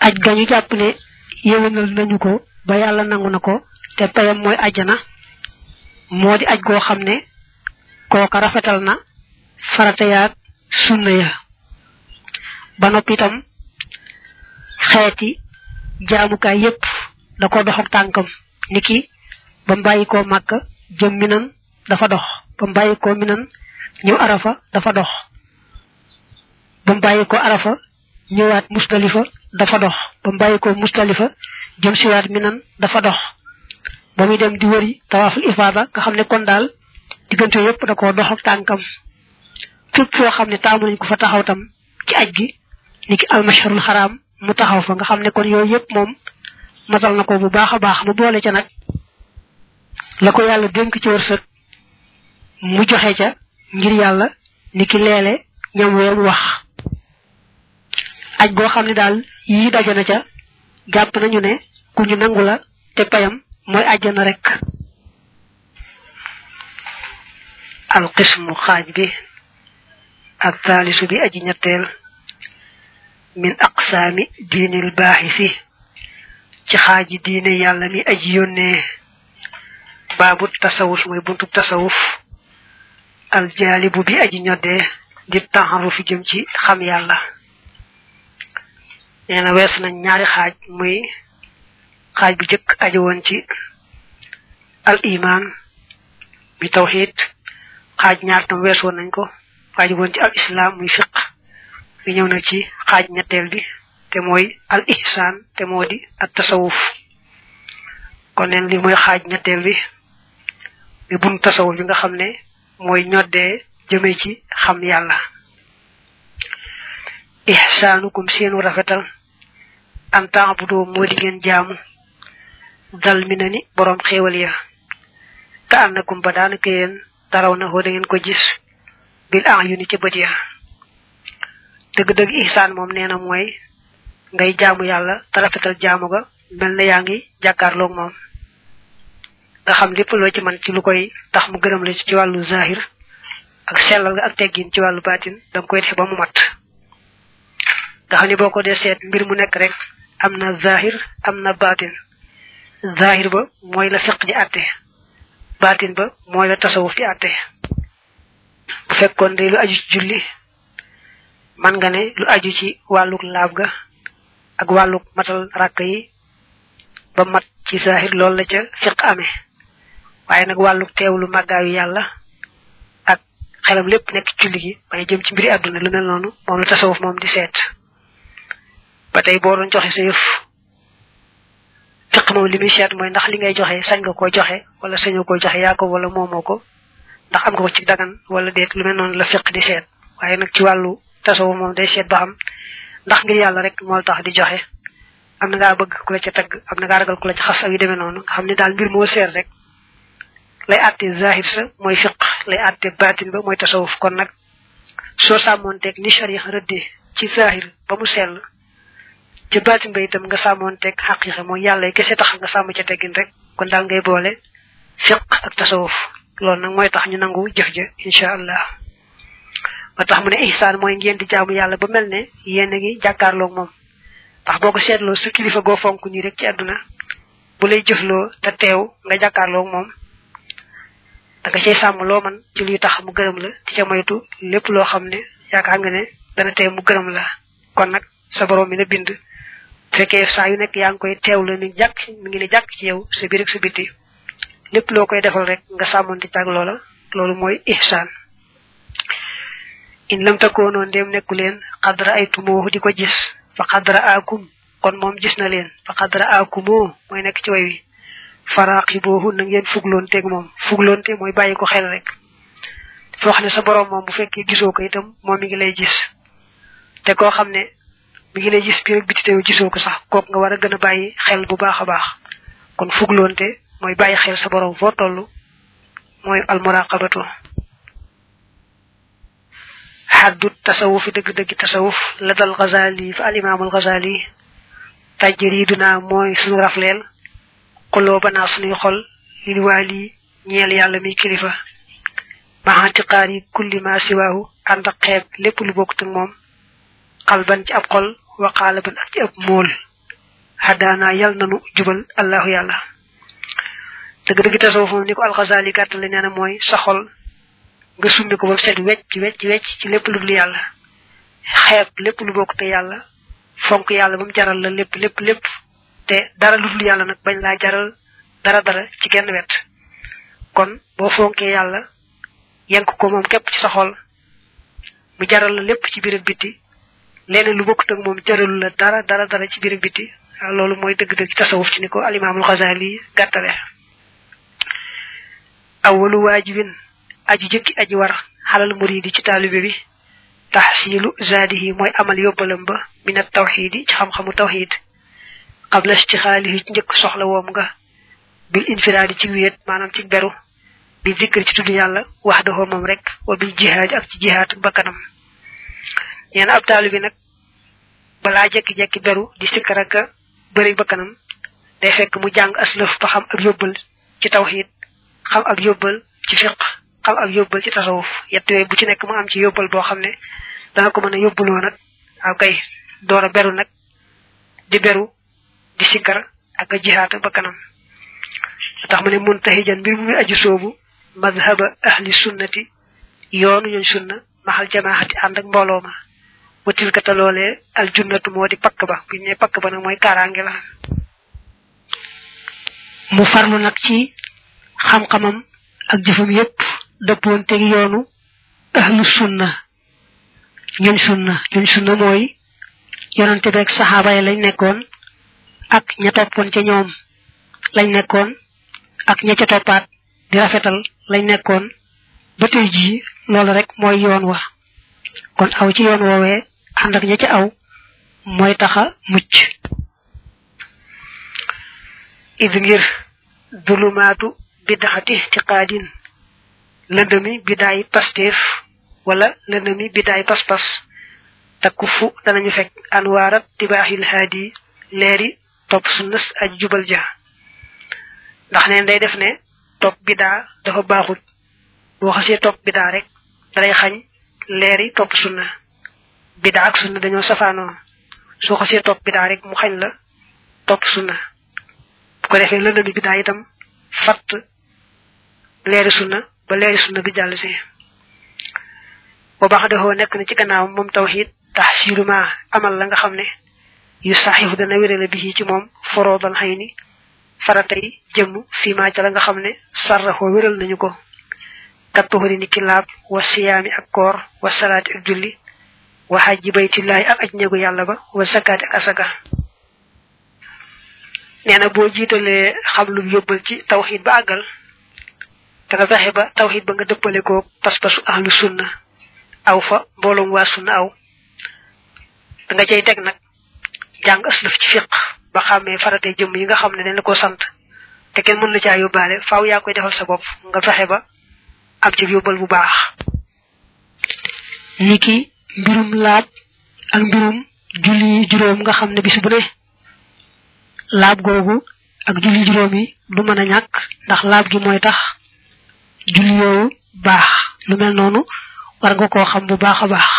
aj gañu jàpp ne yéwénal nañu ko ba yàlla nangu na ko te payam mooy ajjana moo di aj goo xam ne kooka rafetal na farata yaag sunna ya ba noppi itam xeeti jaamukaay yépp da ko dox ak tànkam niki ba mbàyyi koo màkk jëm minan dafa dox ba mbàyyi koo minan ñëw arafa dafa dox ba mbàyyi ko arafa ñëwaat musdalifa dafa dox ba mbàyyi ko musdalifa jëm siwaat minan dafa dox ba muy dem di wëri tawaaful ifaada nga xam ne kon daal diggante yépp da ko dox ak tànkam fépp foo xam ne taamu nañ ko fa taxaw tam ci aj gi niki almasharul xaraam mu taxaw fa nga xam ne kon yooyu yépp moom matal na ko bu baax a baax mu boole ca nag la ko yàlla dénk ci wërsëg mu joxe ca ngir yàlla niki leele ñam weem wax aj boo xam ne daal yii daje na ca jàpp nañu ne ku ñu nangu la te payam mooy àjjana rek alqismu xaaj bi ak taalisu bi aji ñetteel min aqsaami diinil baaxisi ci xaaji diine yàlla mi aji yónnee baabu tasawuf mooy buntu tasawuf aljaalibu bi aji ñoddee di taxaru fi jëm ci xam yàlla nee na wees nañ ñaari xaaj muy xaaj bu jëkk aju woon ci al iman mi tawxid xaaj ñaar tam wees woon nañ ko aju woon ci al islam muy fiq mi ñëw na ci xaaj ñetteel bi te mooy al ihsan te moo di at tasawuf kon neen li mooy xaaj ñetteel bi mi bun tasawuf bi nga xam ne mooy ñoddee jëme ci xam yàlla ihsaanukum seenu rafetal an taabudoo moo di ngeen jaamu dal mi na ni boroom xéewal ya ka annakum ba daanaka yéen taraw na hoo da ngeen ko gis bil an yu ni ca bët ya dëgg-dëgg ihsaan moom nee na mooy ngay jaamu yàlla te rafetal jaamu ga mel na yaa ngi jàkkaarloog moom nga xam lépp loo ci man ci lu koy tax mu gërëm la ci wàllu zahir ak sellal nga ak teggin ci wàllu baatin da nga koy def ba mu mat nga xam ne boo ko dee seet mbir mu nekk rek am na zahir am na baatin zahir ba mooy la fiq di àtte baatin ba mooy la tasawuf di àtte bu fekkoon de lu aju ci julli man nga ne lu aju ci wàlluk laab ga ak wàlluk matal ràkk yi ba mat ci zahir loolu la ca fiq amee waaye nag wàlluk teewlu màggaayu yàlla ak xelam lépp nekk julli gi waaye jëm ci mbiri àdduna lu mel noonu moom la tasawuf moom di seet ba tey boo doon joxe sa yëf fiq moom li muy seet mooy ndax li ngay joxe sañ nga koo joxe wala sañoo koo joxe yaa ko wala moomoo ko ndax am nga ko ci dagan wala déet lu mel noonu la fiq di seet waaye nag ci wàllu tasawuf moom day seet ba xam ndax ngir yàlla rek moo tax di joxe am na ngaa bëgg ku la ca tagg am na ngaa ragal ku la ca xas ak yu demee noonu nga xam ne daal mbir moo seet rek lay àtte zahir sa mooy fiq lay àtte baatin ba mooy tasawuf kon nag soo sàmmoonteeg ni sharia rëddee ci zahir ba mu sell ci baatin ba itam nga sàmmoonteeg xaqiiqa mooy yàlla kese tax nga sàmm ca teggin rek kon daal ngay boole fiq ak tasawuf loolu nag mooy tax ñu nangu jëf ja incha allah ba tax mu ne ihsaan mooy ngeen di jaamu yàlla ba mel ne yéen a ngi jàkkaarloog moom ndax boo ko seetloo sa kilifa goo fonk nii rek ci àdduna bu lay jëfloo te teew nga jàkkaarloog moom da nga cay sàmm loo man ci luy tax mu gërëm la di ca moytu lépp loo xam ne yaakaar nga ne dana teew mu gërëm la kon nag sa borom mi na bind fekkee saa yu nekk yaa ngi koy teew la ni jàkk mi ngi ne jàkk ci yow sa biir ak sa biti lépp loo koy defal rek nga sàmmonte tag loola loolu mooy ihsaan in lam takoonoo ndéem nekku leen xadra ay tumoo di ko gis fa xadra aakum kon moom gis na leen fa xadra aakumoo mooy nekk ci way wi faraaxi boobu na ngeen fugloonteeg moom fugloonte mooy bàyyi ko xel rek dafa wax ne sa borom moom bu fekkee gisoo ko itam moom mi ngi lay gis te koo xam ne mi ngi lay gis biir ak biti teew gisoo ko sax kook nga war a gën a bàyyi xel bu baax a baax kon fugloonte mooy bàyyi xel sa borom foo toll mooy almuraqabatu xaddu tasawufi dëgg-dëgg tasawuf la dal Ghazali fa al imaamul Ghazali tajriduna mooy suñu rafleel xuloo banaa suñuy xol lil waali ñeel yàlla mi kilifa maxantiqaar yi kulli ma siwaahu ànd ak xeeb lépp lu bokkut ak moom xalban ci ab xol wa xaalaban ak ci ab móol hadana yal nanu jubal allahu yàlla dëgg dëgg tasawuf moom ni ko alxasali gàttale nee na mooy sa xol nga summi ko ba set wecc wecc wecc ci lépp lu dul yàlla xeeb lépp lu bokk te yàlla fonk yàlla ba mu jaral la lépp lépp lépp te dara lu dul yàlla nag bañ laa jaral dara dara ci genn wet kon boo fonkee yàlla yenk ko moom képp ci sa xol mu jaral la lépp ci biir ak biti leneen lu bokkut ak moom jaralu la dara dara dara ci biir ak biti loolu mooy dëgg-dëgg tasawuf ci ni ko alimaamul xasali gàttale awalu waajibin aji jëkki aji war xalal muridi ci taalibe bi taxsilu zaadihi mooy amal yóbbalam ba min at tawxidi ci xam-xamu tawxid qabla istixaalihi ci njëkk soxla woom nga bil infiraadi ci wéet maanaam ci beru bi zikr ci tudd yàlla wax daxoo moom rek wa bil jihaad ak ci jihaad bakkanam nee na ab taalibe nag balaa jekki-jekki beru di sikkar ak bëri bakkanam day fekk mu jàng aslëf ba xam ab yóbbal ci tawxid xam ab yóbbal ci fiq xam ab yóbbal ci tasawuf yett yooyu bu ci nekk mu am ci yóbbal boo xam ne dana ko mën a yóbbuloo nag aw kay door a beru nag di beru di sikkar ak a jihaat ba kanam tax ma ne muntahijan mbir mu muy aju soobu madhaba ahli sunnati yoonu ñooñ sunna maxal jamaahati ànd ak mbooloo ma watil ka te loolee al junnatu moo di pakk ba bu ne pakk ba nag mooy kaaraange la mu farlu nag ci xam-xamam ak jëfam yépp dëppoon teg yoonu ahlu sunna ñun sunna ñun sunna mooy yonante beeg saxaaba yi lañ nekkoon ak ña toppoon ca ñoom lañ nekkoon ak ña ca toppaat di rafetal lañ nekkoon ba tey jii loolu rek mooy yoon wa kon aw ci yoon woowee ànd ak ña ca aw mooy taxa mucc id ngir dulumaatu bidaxati tiqaadin lëndëmi bidaay pasteef wala lëndëmi bidaay pas-pas takku fu danañu fekk anwaarat tibaaxil haadi leeri topp sunnas aj jubal ja ndax neen day def ne topp bidaa dafa baaxut boo xasee topp bidaa rek dalay xañ leeri topp sunna bidaa ak sunna dañoo safaanoo soo xasee topp bidaa rek mu xañ la topp sunna bu ko defee lëndëmi bidaa itam fatt leeri sunna ba leeri sunna bi jàll si boo baax dafoo nekk na ci gannaaw moom tawxiid taxsiilu ma amal la nga xam ne yu saxifu dana wérale bi ci moom foroodal xëy ni faratay jëmm fii maa ca la nga xam ne sarraxoo wéral nañu ko kattuxuri ni ki laab wa siyaami ak koor wa salaati ak julli wa xajji baytillaahi ak aj ñegu yàlla ba wa sakaati ak asaka nee na boo jiitalee xam lu yóbbal ci tawxiid ba àggal te nga fexe ba tawxiid ba nga dëppale ko pas-pasu ahlu sunna aw fa mbooloom waa sunna aw da nga cay teg nag jàng aslëf ci fiq ba xàmmee farate jëmm yi nga xam ne dañ la ko sant te kenn mën la caa yóbbaale faaw yaa koy defal sa bopp nga fexe ba am ci yóbbal bu baax niki mbirum laab ak mbirum julli juróom nga xam ne bis bu ne laab googu ak julli juróom yi du mën a ñàkk ndax laab gi mooy tax julli yooyu baax lu mel noonu war nga koo xam bu baax a baax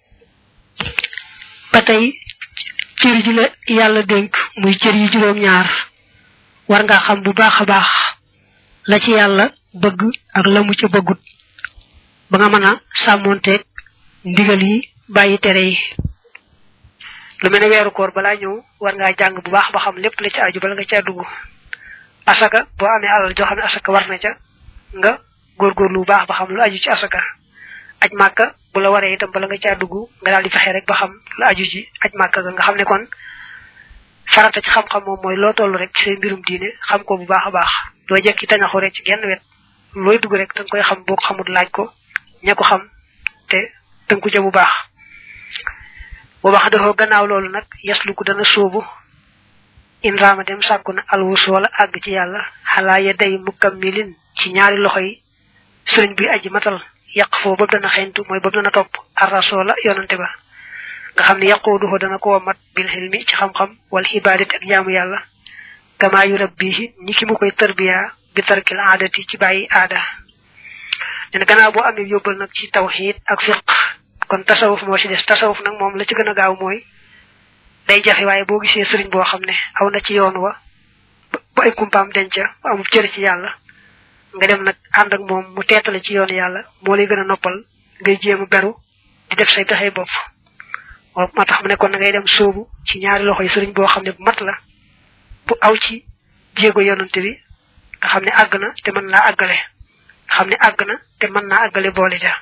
ba tey cër ji la yàlla dénk muy cër yi juróom ñaar war nga xam bu baax a baax la ci yàlla bëgg ak la mu ca bëggut ba nga mën a sàmmonteeg ndigal yi bàyyi tere yi lu mel ne weeru koor balaa ñëw war ngaa jàng bu baax ba xam lépp la ci aju bala nga caa dugg asaka boo amee alal joo xam ne asaka war na ca nga góorgóorlu bu baax ba xam lu aju ci asaka aj màkka bu la waree itam bala nga caa dugg nga daal di fexe rek ba xam lu aju ci aj màkka ga nga xam ne kon farata ci xam-xam moom mooy loo toll rek ci say mbirum diine xam ko bu baax a baax doo jekki tañaxu rek ci genn wet looy dugg rek danga koy xam boo ko xamul laaj ko ña ko xam te tënku ca bu baax bu baax dafa gannaaw loolu nag yaslu ko dana sóobu in raama dem sàkku na alwus wala àgg ci yàlla xalaa ya day mukammilin ci ñaari loxo yi sëriñ bi aji matal yàq foo boobu dana xeyntu mooy boobu dana topp arrasoola yonante ba nga xam ne yaquuduhu dana ko mat bil xilmi ci xam-xam wal xibaadati ak jaamu yàlla kama yu rabbihi ni ki mu koy tarbiya bi tarkil aadati ci bàyyi aada nen gannaaw boo amee yóbbal nag ci tawxiid ak fiq kon tasawuf moo ci des tasawuf nag moom la ci gën a gaaw mooy day jafe waaye boo gisee sëriñ boo xam ne aw na ci yoon wa ba ay kumpaam denca ba amul cër ci yàlla nga dem nag ànd ak moom mu teetale ci yoon yàlla moo lay gën a noppal ngay jéem a beru di def say pexe bopp moo tax mu ne kon na ngay dem sóobu ci ñaari loxo yi sëriñ boo xam ne bu mat la bu aw ci jéego yonante bi nga xam ne àgg na te mën naa àggale nga xam ne àgg na te mën naa àggale boole ja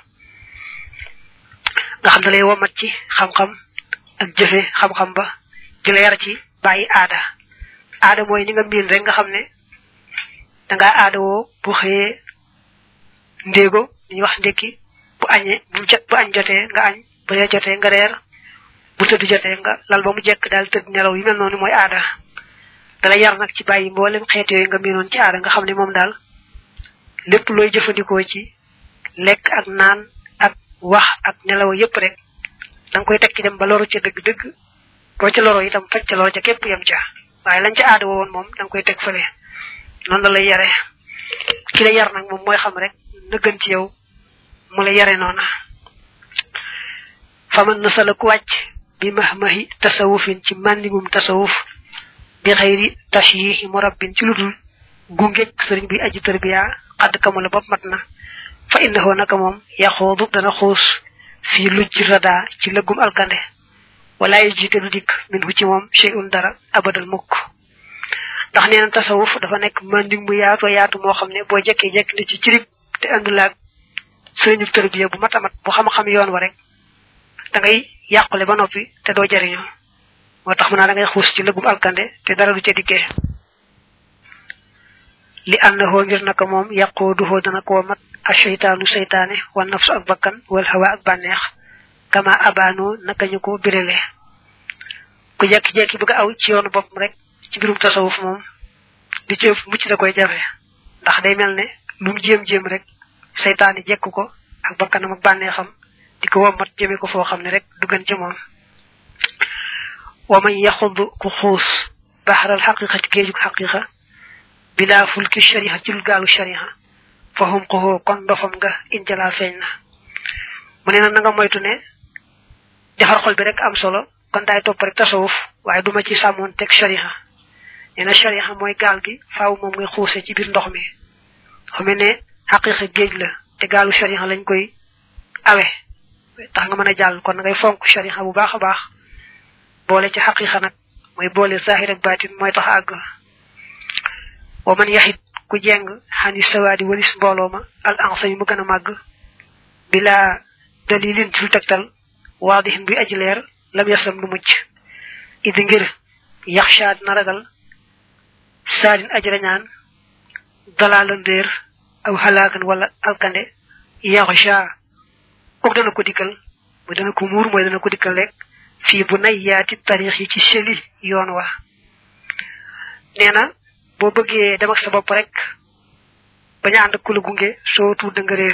nga xam ne lay womat ci xam-xam ak jëfe xam-xam ba di la yar ci bàyyi aada aada mooy ni nga miin rek nga xam ne dangaa aada woo bu xëyee ndéego ñu wax ndékki bu añee bu jot bu añ jotee nga añ bu reer jotee nga reer bu tëdd jotee nga lal ba mu jekk daal tëdd nelaw yu mel noonu mooy aada dala yar nag ci bàyyi mboolem xeet yooyu nga miinoon ci aada nga xam ne moom daal lépp looy jëfandikoo ci lekk ak naan ak wax ak nelaw yépp rek da nga koy teg ci dem ba loru ca dëgg-dëgg boo ca loro itam faj ca loro ca képp yem ca waaye lañ ca aada woon moom da nga koy teg fële noonu la lay yare ki la yar nag moom mooy xam rek na gën ci yow mu la yare noona faman na sala ku wàcc bi mahmahi tasawufin ci màndigum tasawuf bi xëyri tashyihi murabbin ci ludul gungeeg sëriñ bi aji tarbiya xadd kamula bopp mat na fa innahu naka moom yaxoodu dana xuus fii lujj rada ci lëggum alkande wala yu jiite du dikk min hu ci moom shay'un dara abadal mukk ndax nee na tasawuf dafa nekk mandig mu yaatu yaatu moo xam ne boo jekkee jekk ni ci cirib te andulaag sëriñu tarbiya bu mat a mat bu xam-xam yoon wa rek da ngay yàqule ba noppi te doo jariñoo moo tax mu naa da ngay xuus ci lëggum alkande te dara du ca dikkee li annahu ngir naka moom yaquduhu dana ko mat asheytaanu seytaane wa nafsu ak bakkan wal hawa ak bànneex kama abano naka ñu ko birale ku jekki-jekki bëgg aw ci yoonu boppam rek ci birum tasawuf moom di ci mucc da koy jafe ndax day mel ne lu mu jéem-jéem rek seytaane jekk ko ak bakkanam ak bànneexam di ko wommat jëme ko foo xam ne rek du gën ci moom wa man yaxud ku xuus baxaral xaqiqa ci géejug xaqiqa bila fulki shariha ci lu gaalu shariha fa hum ko kon dofam nga injala feeñ na mu ne na nga moytu ne defar xol bi rek am solo kon daay topp rek tasawuf waaye duma ci sàmmoon teg shariha nee na shariha mooy gaal gi faaw moom ngay xuuse ci biir ndox mi xame ne xaqiqa géej la te gaalu shariha lañ koy awe tax nga mën a jàll kon ngay fonk shariha bu baax a baax boole ci xaqiqa nag mooy boole zahir ak baatin mooy tax àgg wa man yaxit ku jeng xani sawaadi walis mbooloo ma al ansa yi mu gën a màgg bila dalilin ci lu tegtal waadixin buy aji leer lam yaslam du mucc idi ngir yaxshaad na ragal saadin aji rañaan dalaala ndéer aw halaakan wala alkande yaxsha kook dana ko dikkal mooy dana ko muur mooy dana ko dikkal rek fii bu nay yaati tarix yi ci seli yoon wa nee na boo bëggee dem ak sa bopp rek bañ a ànd ak ku la gunge soo tuut da nga réer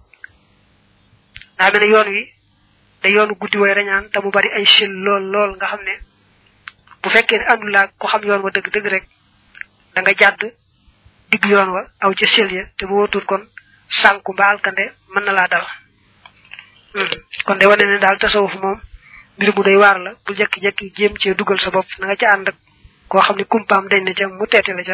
daa mel ne yoon wi da yoonu guddi way rañaan te mu bari ay sel lool lool nga xam ne bu fekkee ne àndul laa ko xam yoon wa dëgg dëgg rek da nga jàdd digg yoon wa aw ca sel ya te bu wóotul kon sànku mbaa alkande mën na laa dal kon de wane ne daal tasawuf moom mbir mu doy waar la bu jekki-jekki jéem cee dugal sa bopp na nga ca ànd ak koo xam ne kumpaam dañ na ca mu teete la ca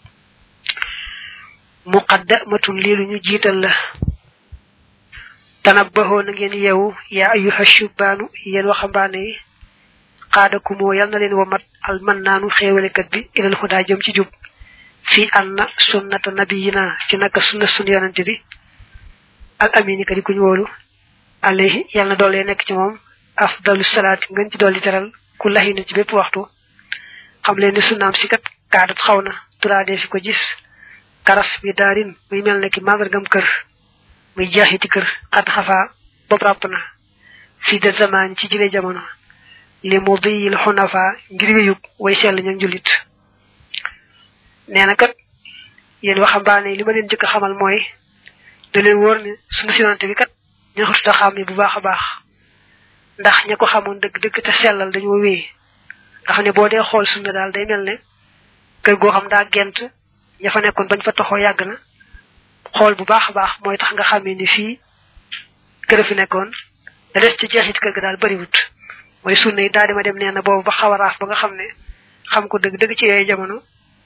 muqaddamatun lii lu ñu jiital la tanabbaxoo na ngeen yeewu yaa ayyuha shubbaanu yéen waxambaane yi xaadakumoo yal na leen womat al man naanu xéewalekat bi ilal xudaa jëm ci jub fii anna sunnata nabiyina ci naka sunna sun yonante bi al amini ka di kuñ wóolu alayhi yal na doole nekk ci moom afdalu salaati ngeen ci dolli teral ku laxina ci bépp waxtu xam leen ne sunnaam si kat kaadat xaw na turaadee fi ko gis karas bi daarin muy mel ne ki màndargam kër muy jeexiti kër xat xafaa bopp ràpp na fii de zamaan ci jile jamono li mu diyil xunafa ngir wéyug way sell ñoom jullit nee na kat yéen waxambaane li ma leen jëkk a xamal mooy da leen wóor ne sunu sinante bi kat ña ko tudd xam ne bu baax a baax ndax ña ko xamoon dëgg dëgg te sellal dañoo wéy nga xam ne boo dee xool sunna daal day mel ne kër goo xam daa gent ña fa nekkoon bañ fa toxoo yàgg na xool bu baax a baax mooy tax nga xamee ni fii kër fi nekkoon da des ci jeexit kër ga daal bariwut mooy sunna yi daal di ma dem nee na boobu ba xaw a raaf ba nga xam ne xam ko dëgg dëgg ci yooyu jamono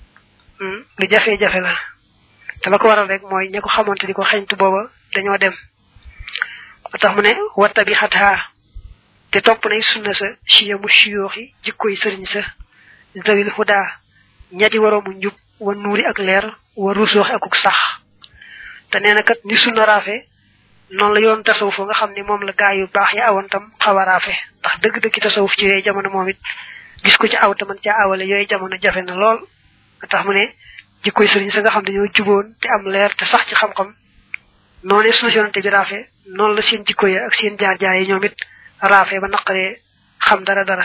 lu jafe-jafe la te la ko waral rek mooy ña ko xamante di ko xeñtu booba dañoo dem ba tax mu ne watta bi xataa te topp nay sunna sa chiya mu chiyooxi jikkoy sëriñ sa zawil huda ñadi waroomu njub wa nuuri ak leer wa rusooxi akuk sax te nee na kat ni sunna raafe noonu la yoon tasawuf nga xam ne moom la gaa yu baax ya awoon tam xaw a raafe ndax dëgg-dëgg tasawuf ci yooyu jamono moom it gis ko ci aw te man caa awale yooyu jamono jafe na lool nga tax mu ne jikkoy sëriñ sa nga xam dañoo juboon te am leer te sax ci xam-xam noonu sunu yonante bi raafe noonu la seen jikko ya ak seen jaar-jaar yi ñoom it raafe ba naqaree xam dara dara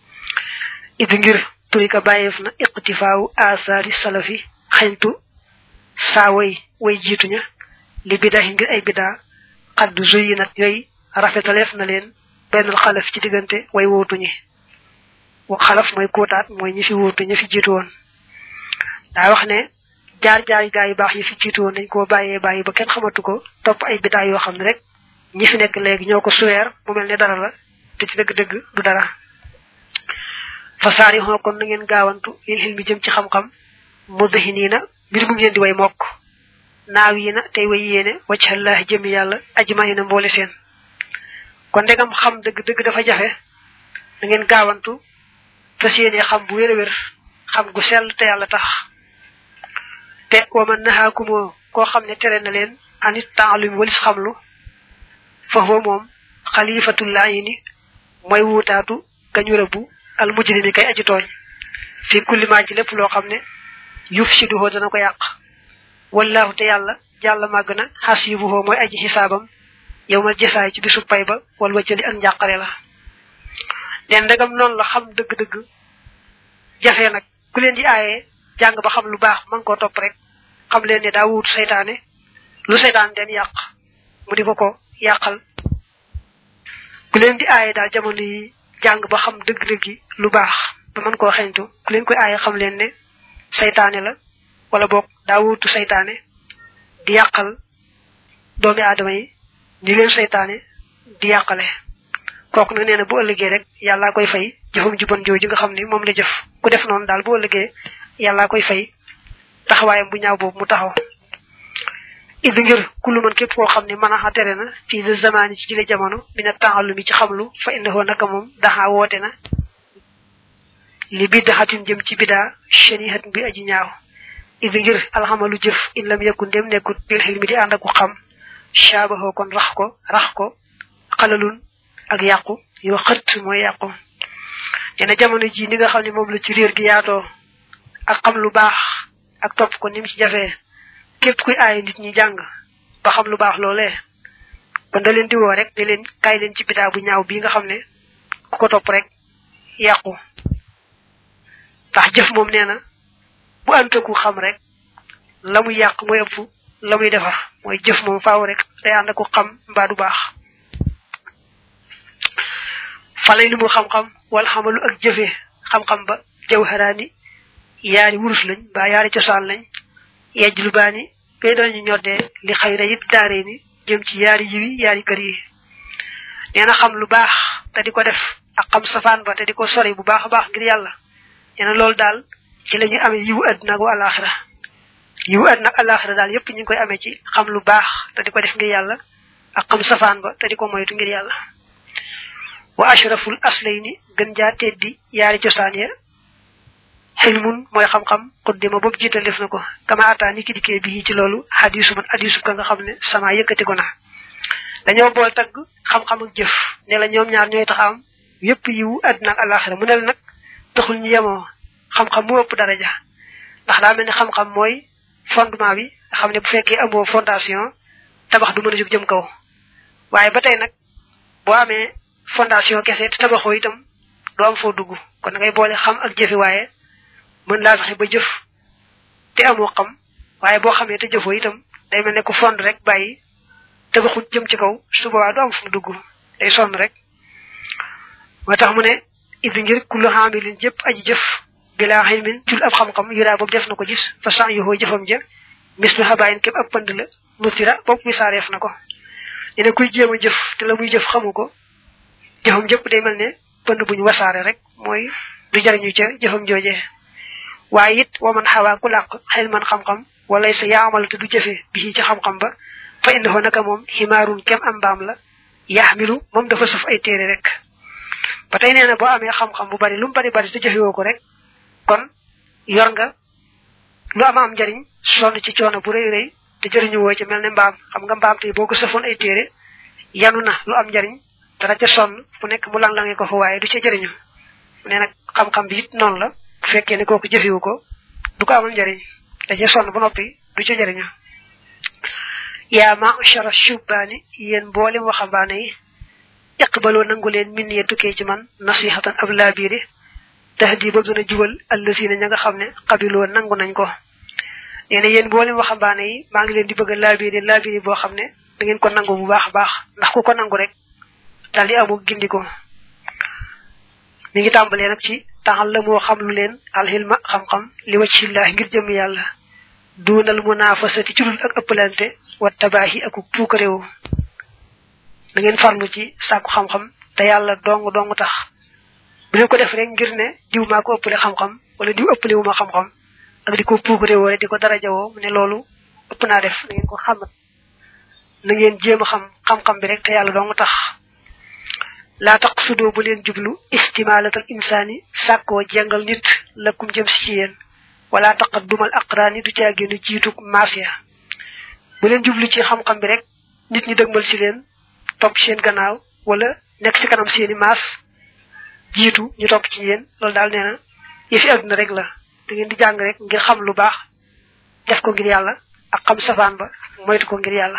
idi ngir turika bàyyeef na iqtifaawu asaari salafi xeñtu saa way way jiituña li bidahi ngir ay bidaa xaddu zuyi nat yooyu rafetaleef na leen benn xalaf ci diggante way wóotuñi wa xalaf mooy kóotaat mooy ñi fi wóotu ñi fi jiitu woon daa wax ne jaar-jaar gaa yu baax yi fi jiitu woon dañ koo bàyyee bàyyi ba kenn xamatu ko topp ay bidaa yoo xam ne rek ñi fi nekk léegi ñoo ko suweer mu mel ne dara la te ci dëgg-dëgg du dara fa saari xoo kon na ngeen gaawantu lil xil mi jëm ci xam-xam muddahi nii na mbir mu ngeen di way mokk naaw yi na tey way yéene waccallahi jëmi yàlla ajma yi na mboole seen kon ndegam xam dëgg-dëgg dafa jafe na ngeen gaawantu te yéene xam bu wér a wér xam gu sell te yàlla tax te waman naxaakumoo koo xam ne tere na leen anit taalumi walis xamlu foofu moom xalifatul yi ni mooy wuutaatu gañu rëbbu al mujrimi kay aji tooñ fi kulli maa ci lépp loo xam ne yuf si duhoo dana ko yàq wallahu te yàlla jàll màgg na xasibuhoo mooy aji xisaabam yow ma jësaay ci bisu pay ba wal wacali ak njàqare la leen ndegam noonu la xam dëgg-dëgg jafe nag ku leen di aaye jàng ba xam lu baax man koo topp rek xam leen ne daa wuutu seytaane lu seytaan den yàq mu di ko ko yàqal ku leen di aaye daal jamono yi jàng ba xam dëgg-dëggi lu baax ba mën koo xeñtu ku leen koy aaye xam leen ne seytaane la wala boog daa wuutu seytaane di yàqal doomi aadama yi ñi leen seytaane di yàqale kooku nag nee na bu ëllëgee rek yàllaa koy fay jëfam ju bon jooju nga xam ni moom la jëf ku def noonu daal bu ëllëgee yàllaa koy fay taxawaayam bu ñaaw boobu mu taxaw idi ngir kullu man képp koo xam ne mën a tere na fii de zamani ci jile jamono mina taallumi ci xamlu fa innahu naka moom daxa woote na li biddaxatin jëm ci bidaa shanihat bi aji ñaaw idi ngir alxamalu jëf in lam yakun dem nekkut bil xilmi di ànd ak xam shaabaxoo kon rax ko rax ko xalalun ak yàqu yoo xët mooy yàqu nee na jamono ji ni nga xam ne moom la ci réer gi yaatoo ak xam lu baax ak topp ko ni mu ci jafee képp kuy aaye nit ñi jàng ba xam lu baax loolee kon da leen di woo rek ne leen kaay leen ci bidaa bu ñaaw bii nga xam ne ku ko topp rek yàqu ndax jëf moom nee na bu antaku xam rek la muy yàq mooy ëpp la muy defar mooy jëf moom faaw rek day ànd ak xam mbaa du baax falay lu mu xam-xam wala xamalu ak jëfe xam-xam ba jawharaani yaari wurus lañ ba yaari cosaan lañ yejj lu baani bay dañu ñoddee li xayra yit daaree ni jëm ci yaari yiwi yaari kër yi nee na xam lu baax te di ko def ak xam safaan ba te di ko sori bu baax a baax ngir yàlla nee na loolu daal ci la ñuy amee yiwu àddina ak alaxira yiwu àddina ak alaxira daal yépp ñu ngi koy amee ci xam lu baax te di ko def ngir yàlla ak xam safaan ba te di ko moytu ngir yàlla wa ashraful aslayni gën jaa teddi yaari cosaan ya xilmun mooy xam-xam xuddima boobu jiital def na ko kama ataa ni ki dikkee bii ci loolu xadisu man hadisu ka nga xam ne sama yëkkati ko na dañoo bool tagg xam-xam ak jëf ne la ñoom ñaar ñooy tax am yépp yiwu àddina ak alaxira mu ne la nag taxul ñu yemoo xam-xam mu ëpp daraja ndax daa mel ni xam-xam mooy fondement bi nga xam ne bu fekkee amoo fondation tabax du mën a jóg jëm kaw waaye ba tey nag boo amee fondation kese te tabaxoo itam doo am foo dugg kon da ngay boole xam ak jëfi waaye mën laa fexe ba jëf te amoo xam waaye boo xamee te jëfoo itam day mel ne ko fond rek bàyyi tabaxut jëm ci kaw su boobaa du am fu mu dugg day sonn rek moo tax mu ne idi ngir kullu xaamilin jëpp aji jëf bilaa xilmin jul ab xam-xam yuraa boobu def na ko gis fa san yoxoo jëfam ja mis lu xabaayin képp ab pënd la nutira boobu misaareef na ko ne ne kuy jéem a jëf te la muy jëf xamu ko jëfam jëpp day mel ne pënd buñ wasaare rek mooy du jariñu ca jëfam jooje waaye it wa man xawaa ku làq xel man xam-xam wala sa yaamal te du jëfe bi ci xam-xam ba fa innahu naka moom ximaarun kem am mbaam la yaxmilu moom dafa suf ay téere rek ba tey nee na boo amee xam-xam bu bari lu mu bari bari te jëfewoo ko rek kon yor nga lu ama am njariñ sonn ci coono bu rëy rëy te jëriñu woo ci mel ne mbaam xam nga mbaam tey boo ko sëfoon ay téere yanu na lu am njariñ dara ca sonn fu nekk mu lang-lange ko fa waaye du ca jëriñu nee nag xam-xam bi it noonu la bu fekkee ne kooku jëfewu ko du ko amal njariñ da ca sonn ba noppi du ca jëriñu yaa ma'shara shubbaani yéen mboolem waxambaane yi iqbaloo nangu leen min ye tukkee ci man nasihatan ab laabiiri tahdi ba dina jubal allasina ña nga xam ne xabiloo nangu nañ ko nee na yéen mboolem waxambaane yi maa ngi leen di bëgg a laabiiri laabiiri boo xam ne da ngeen ko nangu bu baax a baax ndax ku ko nangu rek daal di amu gindiko mi ngi tàmbalee nag ci taxal la moo xam lu leen alxilma xam-xam li waccillaah ngir jëm yàlla duunal munaafasati ci dul ak ëppalante wa tabaahi ak puukaréewu da ngeen farlu ci sàkku xam-xam te yàlla dong dong tax bu leen ko def rek ngir ne diw maa ko ëppale xam-xam wala diw ëppale wu ma xam-xam ak di ko puukaréewoo rek di ko darajawoo mu ne loolu ëpp naa def na ngeen ko xamat na ngeen jéem a xam xam-xam bi rek te yàlla dong tax laa taqsudoo bu leen jublu istimaalatal insaani sàkkoo jengal nit lakkum jëm si ci yéen wala taqaddumal aqraani du caa génn jiitu maas ya bu leen jublu ci xam-xam bi rek nit ñi dëgmal si leen topp seen gannaaw wala nekk ci kanam seeni maas jiitu ñu topp ci yéen loolu daal nee na yëfi àdduna rek la da ngeen di jàng rek ngir xam lu baax def ko ngir yàlla ak xam safaan ba moytu ko ngir yàlla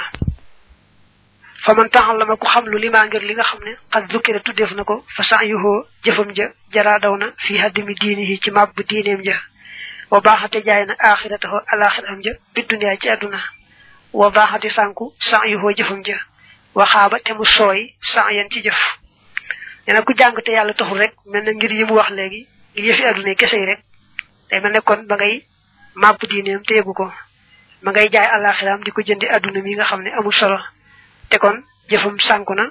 fa man taxal la ma ku xam lu limaa ngir li nga xam ne xat zukkira tuddeef na ko fa sax yuhoo jëfam ja jaraa daw na fii haddimi diini yi ci màbb diineem ja wa baaxate jaay na aaxirataho alaaxiraam ja bi duniyaa ci àdduna wa baaxate sànku sax yuhoo jëfam ja waxaaba te mu sooy sax yeen ci jëf nee na ku jàng te yàlla taxul rek mel na ngir yi mu wax léegi ngir yëfi àdduna kese yi rek day mel ne kon ba ngay màbb diineem te yëgu ko ma ngay jaay alaaxiraam di ko jëndi àdduna mi nga xam ne amul solo te kon jëfam sànku na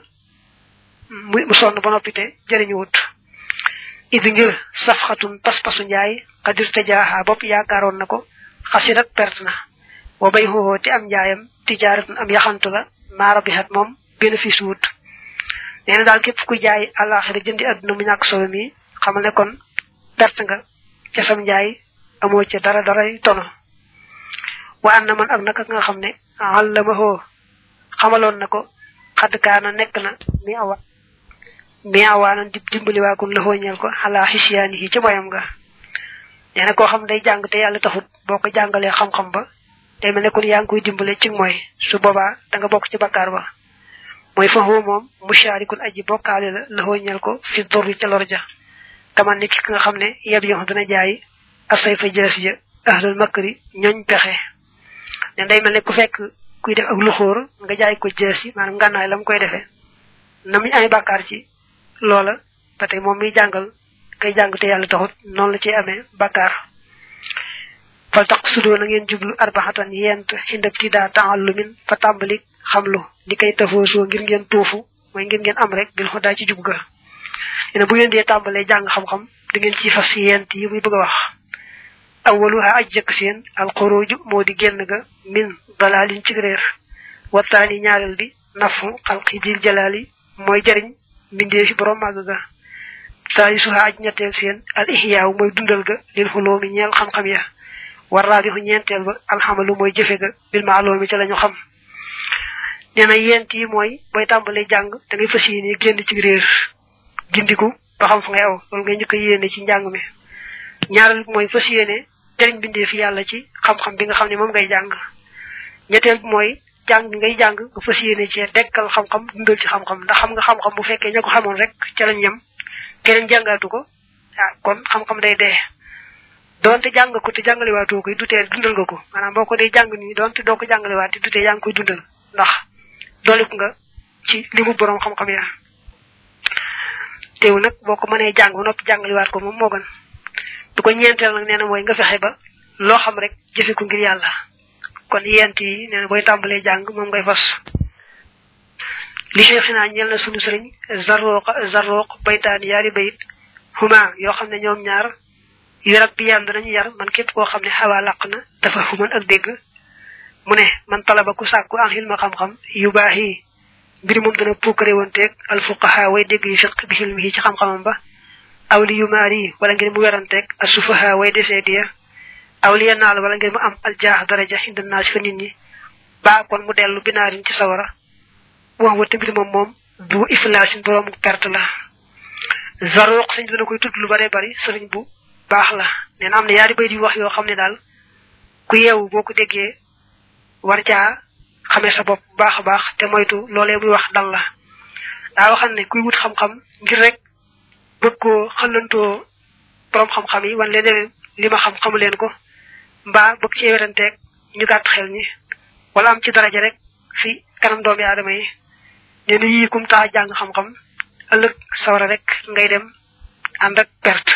mu sonn ba noppi te jëriñu wut idi ngir safxatun pas-pasu njaay xadir te jaaxaa bopp yaakaaroon na ko xasirat perte na wa bay xooxoo te am njaayam tijaaratun am yaxantu la maara bi xat moom bénéfice wut nee na daal képp ku jaay àllaaxira jëndi àdduna mu ñàkk solo mi xamal ne kon perte nga ca sam njaay amoo ca dara daray tono wa an na man ak naka nga xam ne àllamahoo xamaloon na ko xadd kaana nekk na mi awa mi awaanan di dimbaliwaakun la xooñeel ko xalaa xisiyaani yi ci moyam nga nee na koo xam day jàng te yàlla taxut boo ko jàngalee xam-xam ba day mel ne kon yaa ngi koy dimbale ci mooy su boobaa da nga bokk ci bakkaar ba mooy fa xoo moom musharikun aji bokkaale la la xooñeel ko fi dorri ca lor ja kaman ni ki nga xam ne yeb yox dana jaay asay fa jëlas ja ahlul makri ñooñ pexe ne day mel ne ku fekk kuy def ak luxóor nga jaay ko jës yi maanaam ngànnaay la mu koy defee na muy amee bàkkaar ci loola ba tey moom miy jàngal kay jàng te yàlla taxut noonu la ciy amee bàkkaar fal tax sudoo na ngeen jublu arbaxatan yent xindab tidaa taallumin fa tàmbali xamlu li koy tafoosoo ngir ngeen tuufu mooy ngir ngeen am rek bil xudaa ci jub ga ne bu ngeen dee tàmbalee jàng xam-xam da ngeen ci fas yent yi muy bëgg a wax awaluha aj jëkk seen alxuruju moo di génn ga min dalalin ci réer wattaani ñaareel bi nafu xalqi dil jalaali mooy jariñ mbindee fi borom màgg ga taali suha aj ñetteel seen al ihyaaw mooy dundal ga lil xuloomi ñeel xam-xam ya war raabixu ñeenteel ba alxamalu mooy jëfe ga bil maaloomi ca la ñu xam nee na yent yi mooy booy tàmbalee jàng da ngay fas yéene génn ci réer gindiku ba xam fa ngay aw loolu ngay njëkk a yéene ci njàng mi ñaareel bi mooy fas yéene jëriñ bindee fi yàlla ci xam-xam bi nga xam ne moom ngay jàng ñetteel bi mooy jàng bi ngay jàng nga fas yéene ci dekkal xam-xam dundal ci xam-xam ndax xam nga xam-xam bu fekkee ña ko xamoon rek ca lañ yem keneen jàngaatu ko ah kon xam-xam day dee doonte jàng ko te jàngalewaatoo koy du tee dundal nga ko maanaam boo ko dee jàng nii doonte doo ko jàngalewaat te du tee yaa ngi koy dundal ndax dooleku nga ci li mu borom xam-xam ya teew nag boo ko mënee jàng ba noppi jàngalewaat ko moom moo gën du ko ñeenteel nag nee na mooy nga fexe ba loo xam rek jëfe ko ngir yàlla kon yent yi nee na booy tàmbalee jàng moom ngay fas li cheikhina ñel na sunu sëriñ zarruq zarruq baytaan yaari bayit huma yoo xam ne ñoom ñaar yu rak bi yàlla nañu yar man képp koo xam ne xawaa làq na dafa human ak dégg mu ne man talaba ku sàkku an xilma xam-xam yu baax yi mbir moom dana puukare wonteeg alfuqaha way dégg yu fiq bi xilmi yi ci xam-xamam ba aw li yu maar yi wala ngir mu weranteeg asufaha way desee diya aw li naal wala ngir mu am aljaax daraja inda naas fa nit ñi ba kon mu dellu binaarin ci sawara wax wa tamit moom moom du iflaasin borom perte la zaruq sëñ dana koy tudd lu bare bari sëriñ bu baax la nee na am na yaari bay di wax yoo xam ne daal ku yeewu boo ko déggee war caa xamee sa bopp bu baax a baax te moytu loolee muy wax dal la daa waxal ne kuy wut xam-xam ngir rek bëgg koo xëllantoo borom xam-xam yi wan leen li ma xam xamu leen ko mbaa bëgg cee weranteeg ñu gàtt xel ñi wala am ci daraja rek fi kanam doomi aadama yi nee na yii kum tax jàng xam-xam ëllëg sawara rek ngay dem ànd ak perte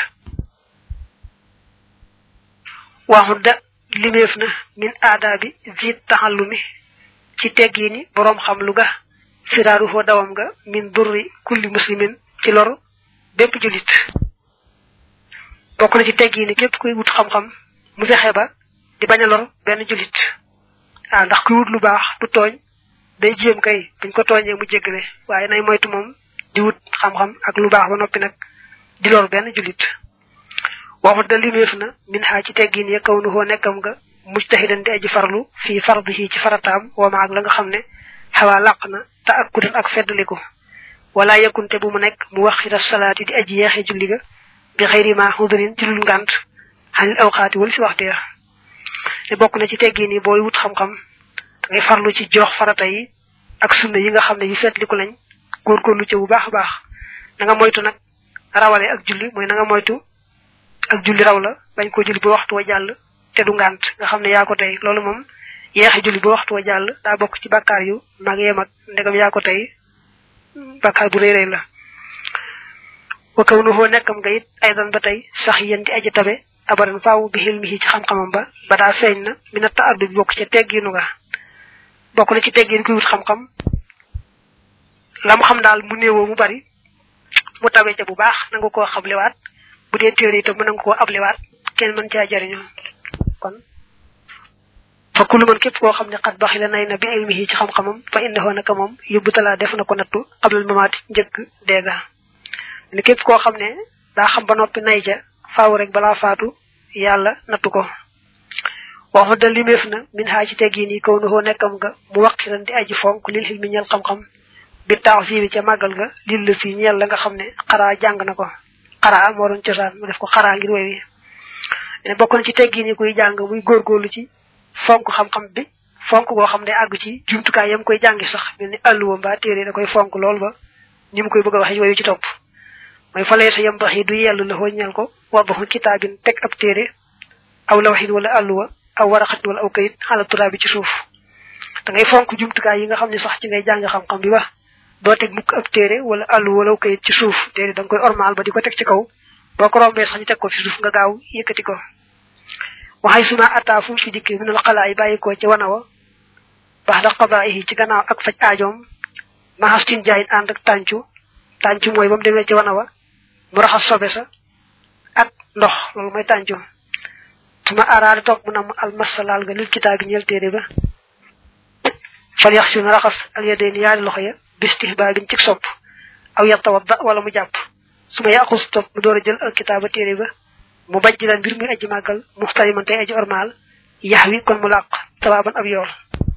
waxudda limeef na min aadaabi jiit taxallumi ci teggiini boroom xam lu ga firaaru foo dawam nga min durri kulli muslimin ci lor bépp julit bokk na ci teggiini képp kuy wut xam-xam mu fexe ba di bañ a lor benn julit ah ndax kuy wut lu baax du tooñ day jéem kay buñ ko tooñee mu jéggale waaye nay moytu moom di wut xam-xam ak lu baax ba noppi nag di lor benn julit waxut da limeef na min xaa ci teggin ya kaw nu hoo nekkam nga mujtahidan di aji farlu fii fardihi ci farataam wama ak la nga xam ne xawaa làq na te ak kudan ak feddaliku wala yekunte bu mu nekk mu wax xira salaati di aji yeexe julli ga bi xëyri ma xudurin ci lul ngànt xanil awxaati wala si waxtu ya te bokk na ci teggin yi booy wut xam-xam da ngay farlu ci jox farata yi ak sunna yi nga xam ne yu feddliku lañ góorgóorlu ca bu baax a baax na nga moytu nag rawale ak julli mooy na nga moytu ak julli raw la bañ ko julli ba waxtu wa jàll te du ngànt nga xam ne yaa ko tey loolu moom yeexe julli ba waxtu wa jàll daa bokk ci bàkkaar yu mag yee mag ndegam yaa ko tey bàkkaar bu rëy rëy la wa kaw nu foo nekkam nga it aydan ba tey sax yéen di aji tabe abadan faaw bi xilmi ci xam-xamam ba ba daa feeñ na mi na ta addu bi bokk ca tegginu nga bokk na ci teggin kuy wut xam-xam la mu xam daal mu néewoo mu bari mu tabe ca bu baax nanga koo xamlewaat bu dee téere itam mën nga koo ablewaat kenn mën caa jariñoo kon fa kullu man képp koo xam ne xat baxi la nay na bi ilmihi ci xam-xamam fa indaxoo naka moom yóbbu talaa def na ko nattu xablal mamaati njëkk deega ne képp koo xam ne daa xam ba noppi nay ca faaw rek balaa faatu yàlla nattu ko waxu da limeef na min xaa ci teggiin yi kaw nu xoo nekkam nga mu waqiran di aji fonk lil xilmi ñel xam-xam bi taax fii bi ca màggal ga lil la si ñeel la nga xam ne xaraa jàng na ko xaraa moo doon cosaan mu def ko xaraa ngir woy wi ne bokk na ci teggin yi kuy jàng muy góorgóorlu ci fonk xam-xam bi fonk goo xam ne àgg ci jumtukaay yam koy jàngi sax mel ni àlluwa mbaa téere da koy fonk lool ba ni mu koy bëgg a waxe woyu ci topp mooy falee sa yam bax yi du yellu la ñeel ko waddaxu kitaabin teg ab téere aw lawxin wala àlluwa aw waraxatin wala aw kayit xala turaa bi ci suuf da ngay fonk jumtukaay yi nga xam ne sax ci ngay jàng xam-xam bi ba doo teg mukk ab téere wala àllu wala kayit ci suuf téere da nga koy ormal ba di ko teg ci kaw boo ko rombee sax ñu teg ko fi suuf nga gaaw yëkkati ko waxay suma ataa fu mu fi dikkee minal xalaa yi bàyyi ko ci wana wa baax da xadaa yi ci gannaaw ak faj aajoom maxastin jaayin ànd ak tàncu tàncu mooy ba mu demee ci wana wa mu raxas sobe sa ak ndox loolu mooy tàncu suma araada toog mu nam almasalaal nga lil kitaabi ñeel téere ba fal yax si na raxas al yadeen yaari loxo ya bistihbaabin ci sopp aw yatawadda wala mu jàpp su ma yàqus topp mu door a jël alkitaaba téere ba mu bajj lan mbir muy aji màggal muxtariman tey aji ormaal yax wi kon mu làq tawaaban ab yool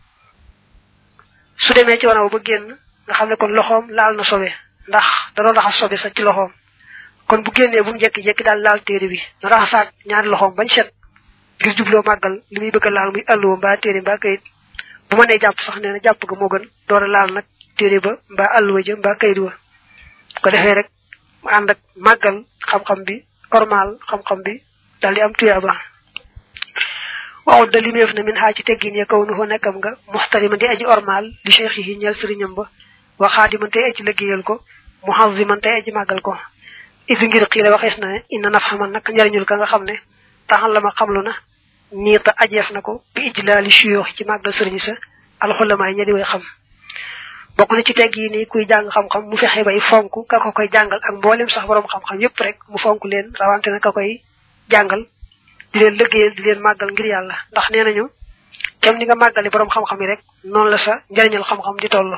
su demee ci wanaw ba génn nga xam ne kon loxoom laal na sobe ndax da doon raxas sobe sa ci loxoom kon bu génnee bu mu jekki-jekki daal laal téere bi na raxasaat ñaari loxoom bañ set ngir jubloo màggal li muy bëgg a laal muy àlluwa mbaa téere mbaa kayit bu ma nee jàpp sax nee na jàpp ga moo gën door a laal nag téere ba mbaa àlluwa ja mbaa kayit wa ko defee rek mu ànd ak màggal xam-xam bi ormal xam-xam bi daal di am tuyaaba waaw da limeef na min xaa ci teggin ya kaw nu fa nekkam nga muxtariman di aji ormal li cheikh yi ñeel sëriñam ba wa xaadiman tey aji liggéeyal ko muhaziman tey aji màggal ko idi ngir xiile waxees na ne inna naf xaman nag njariñul ka nga xam ne taxal la ma xamlu na niita ajeef na ko bi ijlaali suyoox ci màggal sëriñ sa alxulama yi ña di way xam bokk na ci tegg yi ni kuy jàng xam-xam mu fexe bay fonk ka ko koy jàngal ak mboolem sax borom xam-xam yépp rek mu fonk leen rawante na ka koy jàngal di leen liggéeyal di leen màggal ngir yàlla ndax nee nañu kem ni nga màggale borom xam-xam yi rek noonu la sa njariñal xam-xam di toll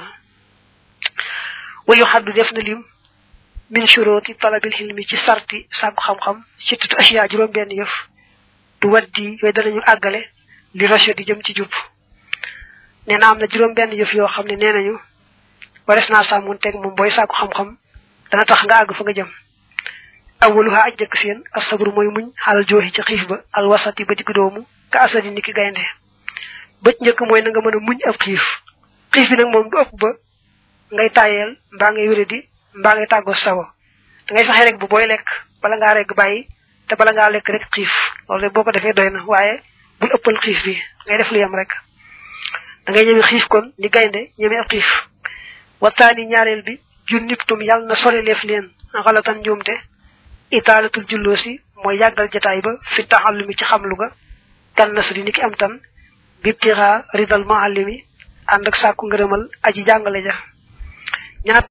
wayu xaddu def na lim min shuruti talabil hilmi ci sarti sàkku xam-xam ci tutu asiya juróom benn yëf du waddi yooyu danañu àggale li rachid di jëm ci jub nee na am na juróom benn yëf yoo xam ne nee nañu wares naa sàmmoon teg moom booy sàkku xam-xam dana tax nga àgg fa nga jëm awaluha aj jëkk seen asabru mooy muñ xalal jooxi ci xiif ba al wasati ba digg doomu ka asadi niki gaynde bëj njëkk mooy na nga mën a muñ ab xiif xiif bi nag moom du ëpp ba ngay tayel mbaa ngay wéradi mbaa ngay tàggoo sago da ngay fexe rek bu booy lekk bala ngaa rek bàyyi te bala ngaa lekk rek xiif loolu rek boo ko defee doy na waaye bul ëppal xiif bi ngay def lu yem rek da ngay ñëme xiif kon ni gaynde ñëme ab xiif waxtaani ñaareel bi jun niptum yàlla na sori leef leen xalatan njuumte itaalatul julloo si mooy yàggal jataay ba fi taxallumi ci xamlu ga kan nasri ni ki am tan bibtira ridal muallimi ànd ak sàkku ngërëmal aji jàngale ja ñaar